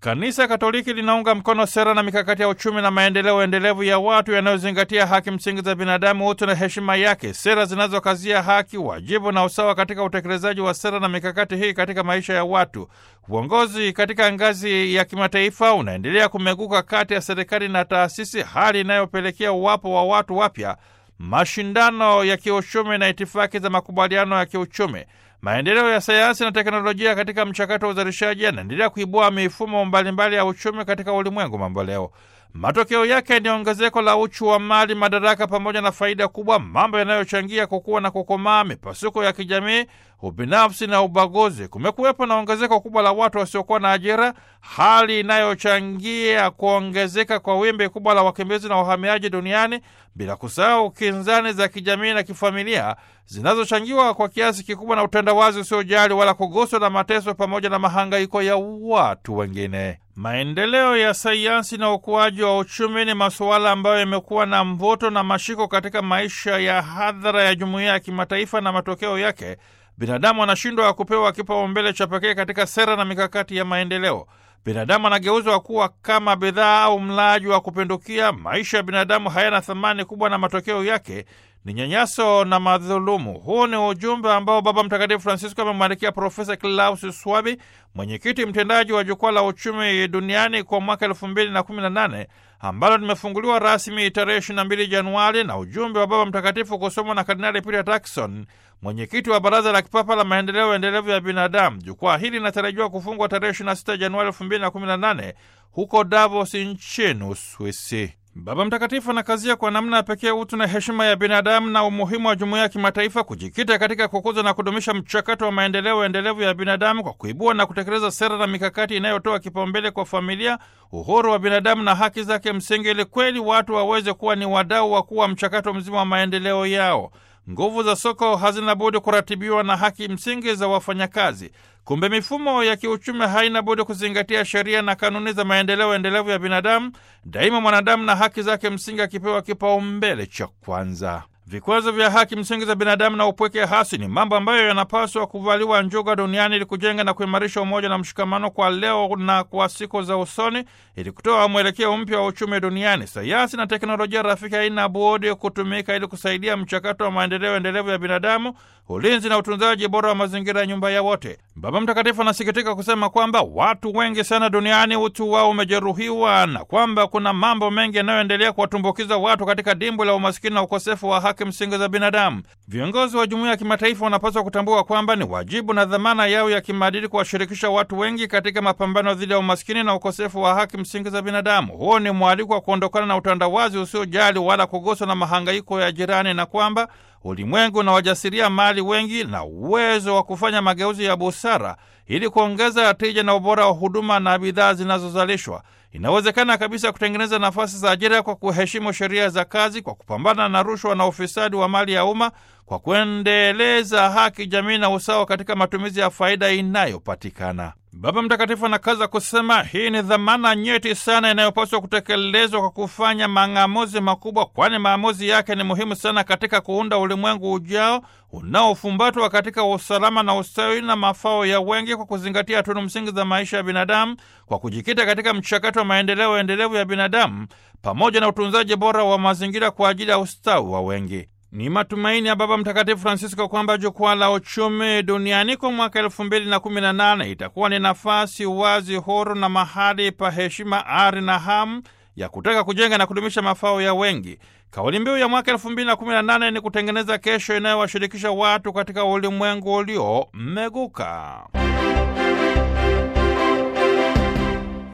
Kanisa Katoliki linaunga mkono sera na mikakati ya uchumi na maendeleo endelevu ya watu yanayozingatia haki msingi za binadamu, utu na heshima yake, sera zinazokazia haki, wajibu na usawa katika utekelezaji wa sera na mikakati hii katika maisha ya watu. Uongozi katika ngazi ya kimataifa unaendelea kumeguka kati ya serikali na taasisi, hali inayopelekea uwapo wa watu wapya, mashindano ya kiuchumi na itifaki za makubaliano ya kiuchumi. Maendeleo ya sayansi na teknolojia katika mchakato wa uzalishaji yanaendelea kuibua mifumo mbalimbali ya uchumi katika ulimwengu mambo leo. Matokeo yake ni ongezeko la uchu wa mali, madaraka pamoja na faida kubwa, mambo yanayochangia kukua na kukomaa mipasuko ya kijamii, ubinafsi na ubaguzi. Kumekuwepo na ongezeko kubwa la watu wasiokuwa na ajira, hali inayochangia kuongezeka kwa wimbi kubwa la wakimbizi na wahamiaji duniani, bila kusahau kinzani za kijamii na kifamilia zinazochangiwa kwa kiasi kikubwa na utandawazi usiojali wala kuguswa na mateso pamoja na mahangaiko ya watu wengine. Maendeleo ya sayansi na ukuaji wa uchumi ni masuala ambayo yamekuwa na mvuto na mashiko katika maisha ya hadhara ya jumuiya ya kimataifa, na matokeo yake binadamu anashindwa kupewa kipaumbele cha pekee katika sera na mikakati ya maendeleo. Binadamu anageuzwa kuwa kama bidhaa au mlaji wa kupindukia. Maisha ya binadamu hayana thamani kubwa, na matokeo yake ni nyanyaso na madhulumu. Huu ni ujumbe ambao Baba Mtakatifu Francisco amemwandikia Profesa Klaus Swabi, mwenyekiti mtendaji wa Jukwaa la Uchumi Duniani kwa mwaka elfu mbili na kumi na nane ambalo limefunguliwa rasmi tarehe 22 Januari, na ujumbe wa Baba Mtakatifu kusomwa na Kardinali Peter Turkson, mwenyekiti wa Baraza la Kipapa la Maendeleo Endelevu ya Binadamu. Jukwaa hili linatarajiwa kufungwa tarehe 26 Januari 2018 huko Davos nchini Uswisi. Baba Mtakatifu anakazia kwa namna ya pekee utu na heshima ya binadamu na umuhimu wa jumuiya ya kimataifa kujikita katika kukuza na kudumisha mchakato wa maendeleo endelevu ya binadamu kwa kuibua na kutekeleza sera na mikakati inayotoa kipaumbele kwa familia, uhuru wa binadamu na haki zake msingi, ili kweli watu waweze kuwa ni wadau wa kuwa mchakato mzima wa maendeleo yao. Nguvu za soko hazina budi kuratibiwa na haki msingi za wafanyakazi. Kumbe mifumo ya kiuchumi haina budi kuzingatia sheria na kanuni za maendeleo endelevu ya binadamu, daima mwanadamu na haki zake msingi akipewa kipaumbele cha kwanza. Vikwazo vya haki msingi za binadamu na upweke hasi ni mambo ambayo yanapaswa kuvaliwa njuga duniani ili kujenga na kuimarisha umoja na mshikamano kwa leo na kwa siku za usoni, ili kutoa mwelekeo mpya wa uchumi duniani. Sayansi na teknolojia rafiki haina budi kutumika ili kusaidia mchakato wa maendeleo endelevu ya binadamu, ulinzi na utunzaji bora wa mazingira ya nyumba ya wote. Baba Mtakatifu anasikitika kusema kwamba watu wengi sana duniani utu wao umejeruhiwa na kwamba kuna mambo mengi yanayoendelea kuwatumbukiza watu katika dimbwi la umasikini na ukosefu wa haki msingi za binadamu. Viongozi wa jumuiya ya kimataifa wanapaswa kutambua kwamba ni wajibu na dhamana yao ya kimaadili kuwashirikisha watu wengi katika mapambano dhidi ya umasikini na ukosefu wa haki msingi za binadamu. Huo ni mwaliko wa kuondokana na utandawazi usiojali wala kuguswa na mahangaiko ya jirani, na kwamba ulimwengu na wajasiria mali wengi na uwezo wa kufanya mageuzi ya busara ili kuongeza tija na ubora wa huduma na bidhaa zinazozalishwa. Inawezekana kabisa kutengeneza nafasi za ajira kwa kuheshimu sheria za kazi, kwa kupambana na rushwa na ufisadi wa mali ya umma, kwa kuendeleza haki jamii na usawa katika matumizi ya faida inayopatikana. Baba Mtakatifu anakaza kusema hii ni dhamana nyeti sana inayopaswa kutekelezwa kwa kufanya mang'amuzi makubwa, kwani maamuzi yake ni muhimu sana katika kuunda ulimwengu ujao unaofumbatwa katika usalama na ustawi na mafao ya wengi, kwa kuzingatia tunu msingi za maisha ya binadamu, kwa kujikita katika mchakato wa maendeleo endelevu ya binadamu pamoja na utunzaji bora wa mazingira kwa ajili ya ustawi wa wengi. Ni matumaini ya Baba Mtakatifu Francisco kwamba jukwaa la uchumi duniani kwa mwaka elfu mbili na kumi na nane itakuwa ni nafasi wazi, huru na mahali pa heshima, ari na hamu ya kutaka kujenga na kudumisha mafao ya wengi. Kauli mbiu ya mwaka elfu mbili na kumi na nane ni kutengeneza kesho inayowashirikisha watu katika ulimwengu ulio mmeguka.